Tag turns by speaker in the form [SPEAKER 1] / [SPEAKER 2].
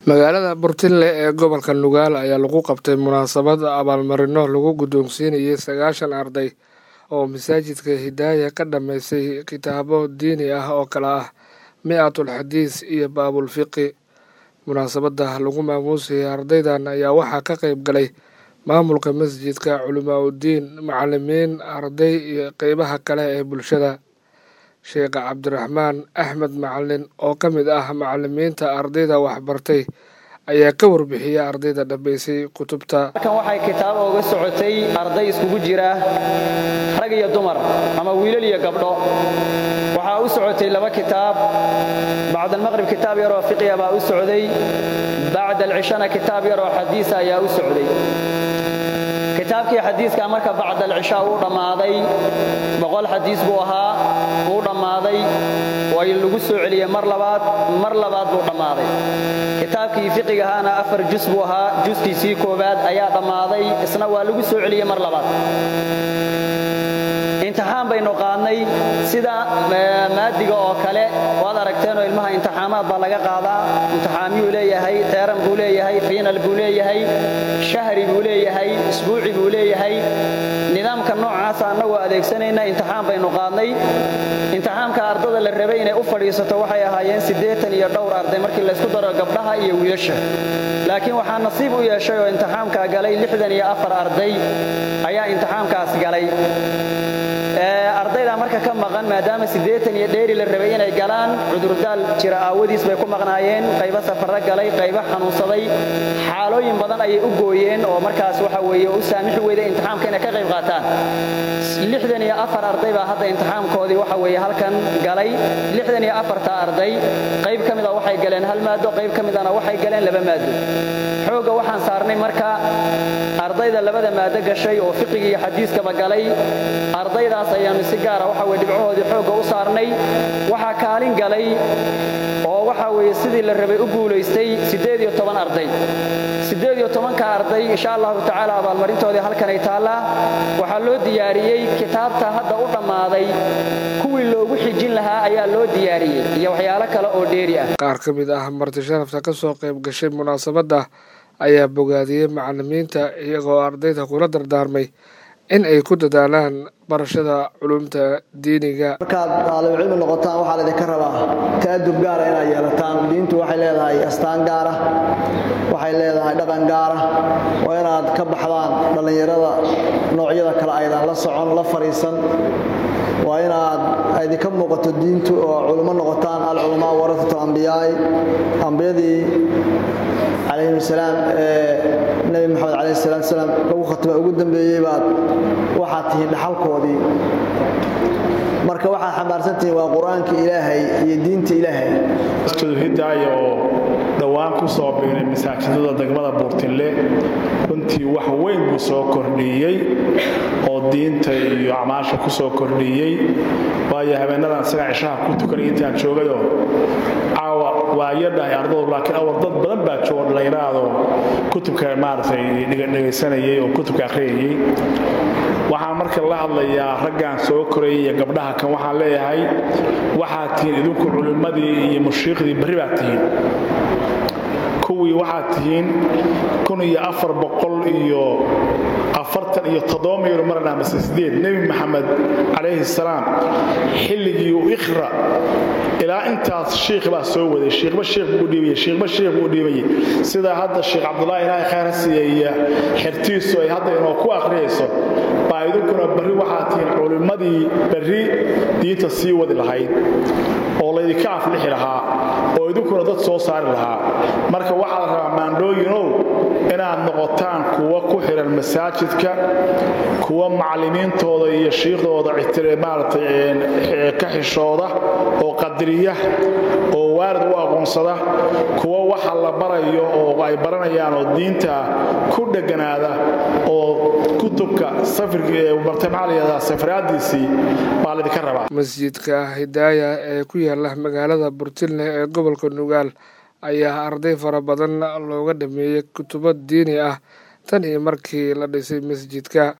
[SPEAKER 1] magaalada burtinle ee gobolka nugaal ayaa lagu qabtay munaasabad abaalmarino lagu guddoonsiinayay sagaashan arday oo masaajidka hidaaya ka dhammaystay kitaabo diini ah oo kale ah mi-atul xadiis iyo baabulfiqi munaasabadda lagu maamuusayay ardaydan ayaa waxaa ka qayb galay maamulka masjidka culimaa uddiin macalimiin arday iyo qeybaha kale ee bulshada sheekh cabdiraxmaan axmed macalin oo ka mid ah macalimiinta ardayda waxbartay ayaa ka warbixiyay ardayda dhammaysay kutubta
[SPEAKER 2] halkan waxay kitaabo uga socotay arday iskugu jira rag iyo dumar ama wiilal iyo gabdho waxaa u socotay laba kitaab bacd almaqrib kitaab yaroo fiqya baa u socday bacd alcishana kitaab yaroo xadiisa ayaa u socday kitaabkii xadiiska marka bacd alcishaa uu dhammaaday boqol xadiis buu ahaa wuu dhammaaday way lagu soo celiyey mar labaad mar labaad buu dhammaaday kitaabkii fiqigahaana afar jus buu ahaa juskiisii koowaad ayaa dhammaaday isna waa lagu soo celiyey mar labaad imtixaan baynu qaadnay sida maadiga oo kale waad aragteenoo ilmaha imtixaamaad baa laga qaadaa imtixaamyuu leeyahay teeran buu leeyahay fiinal buu leeyahay shahri buu leeyahay isbuuci buu leeyahay nidaamka noocaasa annagoo adeegsanayna imtixaan baynu qaadnay imtixaamka ardada la rabay inay u fadhiisato waxay ahaayeen siddeetan iyo dhowr arday markii laysku daro gabdhaha iyo wiilasha laakiin waxaa nasiib u yeeshay oo imtixaamkaa galay lixdan iyo afar arday ayaa imtixaamkaas galay ardaydaa marka ka maqan maadaama siddeetan iyo dheeri la rabay inay galaan cudurdaal jira aawadiis bay ku maqnaayeen qaybo safarro galay qaybo xanuunsaday xaalooyin badan ayay u gooyeen oo markaas waxa weeye u saamixi weyday imtixaamka inay ka qayb qaataan lixdan iyo afar arday baa hadda imtixaamkoodii waxa weeye halkan galay lixdan iyo afarta arday qayb ka mida waxay galeen hal maado qayb ka midana waxay galeen laba maado xoogga waxaan saarnay marka ardayda labada maado gashay oo fiqiga iyo xadiiskaba galay ardaydaas ayaanu si gaara waxa weye dhibcahoodii xoogga u saarnay waxaa kaalin galay oo waxa weeye sidii la rabay u guulaystay siddeed iyo toban arday siddeed iyo tobanka arday insha allahu tacaala abaalmarintoodii halkanay taallaa waxaa loo diyaariyey kitaabta hadda u dhammaaday kuwii loogu xijin lahaa ayaa loo diyaariyey iyo waxyaalo kale oo dheeri ah
[SPEAKER 1] qaar ka mid ah marti sharafta ka soo qayb gashay munaasabadda ayaa bogaadiyey macalimiinta iyagoo ardayda kula dardaarmay in ay ku dadaalaan barashada culumta diiniga
[SPEAKER 3] markaad daalibcilmi noqotaan waxaa laydinka rabaa ta'adub gaara inaad yeelataan diintu waxay leedahay astaan gaara waxay leedahay dhaqan gaara waa inaad ka baxdaan dhallinyarada noocyada kale aydan la socon la fadhiisan waa inaad idinka muuqato diintu oo culummo noqotaan alculamaa warasatu ambiyaai ambiyadii calayhim salaam ee nebi moxamed calayh salaatu salaam lagu khatma ugu dambeeyey baad waxaad tihiin dhaxalkoodii marka waxaad xambaarsantihiin waa qur-aanka ilaahay iyo diinta ilaahay
[SPEAKER 4] hidaaya oo dhowaan ku soo biiray masaajidada degmada buurtinle runtii wax weyn buu soo kordhiyey oo diinta iyo acmaasha ku soo kordhiyey waayo habeenadan isaga cishaha ku tukanay intaan joogayoo caawa waa yadhahay ardadu laakiin awal dad badan baa jooga dhallinyaraadoo kutubka maaragtay dhegaysanayay oo kutubka akhriyayay waxaan marka la hadlayaa raggan soo korayay iyo gabdhaha kan waxaan leeyahay waxaad tihiin idinku culimmadii iyo mushiiqdii barri baad tihiin kuwii waxaad tihiin kun iyo afar boqol iyo afartan iyo toddoba maylo marana mase sideed nebi maxamed calayhi salaam xilligii u ikhra ilaa intaas shiikh baa soo waday shiikhba shiikh buu u dhiibayay shiikhba shiikh buu u dhiibayay sida hadda sheekh cabdullaahi ilaahay khayr ha siiyeeya xertiisu ay hadda inoo ku akhriyayso baa idinkuna barri waxaad tihiin culimmadii barri diinta sii wadi lahayd oo laydinka aflixi lahaa oo idinkuna dad soo saari lahaa marka waxaa la rabaa maandhooyinow inaad noqotaan kuwa ku xihan masaajidka kuwa macallimiintooda iyo shiikhdooda maaragtay ka xishooda oo qadiriya oo waalid u aqoonsada kuwa waxa la barayo oo ay baranayaan oo diinta ku dheganaada oo kutubka safirbartamaxalayada safraadiisii baa laydinka rabaa
[SPEAKER 1] masjidka hidaaya ee ku yaala magaalada burtilne ee gobolka nugaal ayaa arday fara badan looga dhameeyey kutubo diini ah tan iyo markii la dhisay masjidka